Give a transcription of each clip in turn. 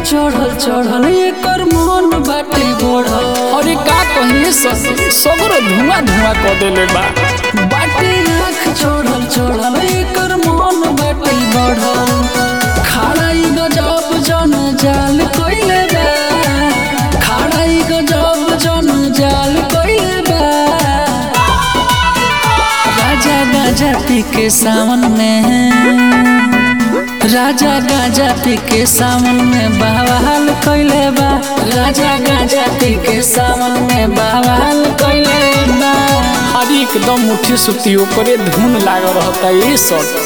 चढ़ल चढ़ल एकर मन बाटे बढ़ल अरे का कहिए ससुर सगरो धुआं धुआं कर देले बा बाटे आँख चढ़ल चढ़ल एकर मन बाटे बढ़ल खाड़ाई गजब जन जाल कइले बा खाड़ाई गजब जन जाल कइले बा राजा गाजा पी के सावन में राजा गाजा पी के सावन में बवाल कइले बा राजा गाजा पी के सावन में बवाल कइले बा अरे एकदम मुठी सुती ओकरे धुन लाग रहता ये सब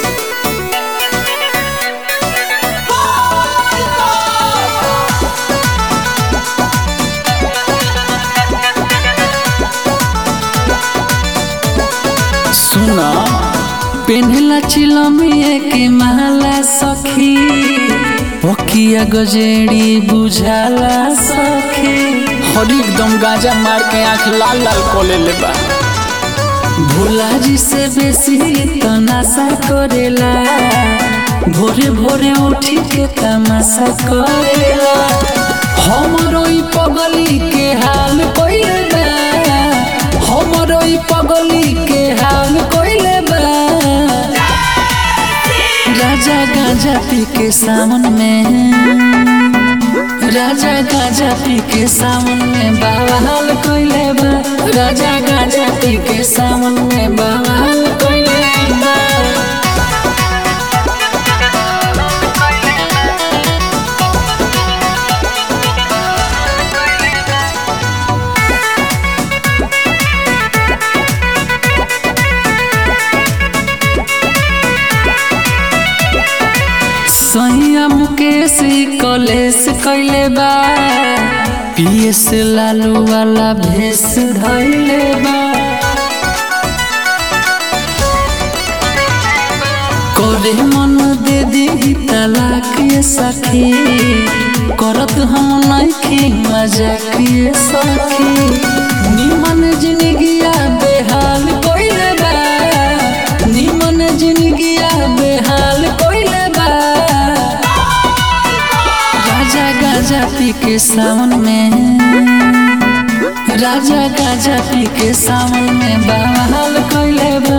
सुना पेन्हला चिलमिए के महला सखी पकिया गजेड़ी बुझाला सखी हरी एकदम गांजा मार के आंख लाल लाल कर लेले बा भोला जी से बेसी तो नशा करेला भोरे भोरे उठी के तमाशा करेला हमरो ई पगली के हाल कइले बा हमरो ई पगली के हाल कइले बा राजा गांजा पी के सावन में राजा गांजा पी के सावन में बवाल कइले बा राजा गांजा पी के सावन में बवाल कइले बा सैया मुकेश कलेश कैले बा पीएस लालू वाला भेष धैले बा करे मन दे दी तलाक ये सखी करत हम नइखी मजाक ये सखी निमन जिंदगिया बेहाल कइले बा निमन जिंदगिया बेहाल कइले बा राजा गाजा पी के सावन में राजा गाजा पी के सावन में बवाल कइले बा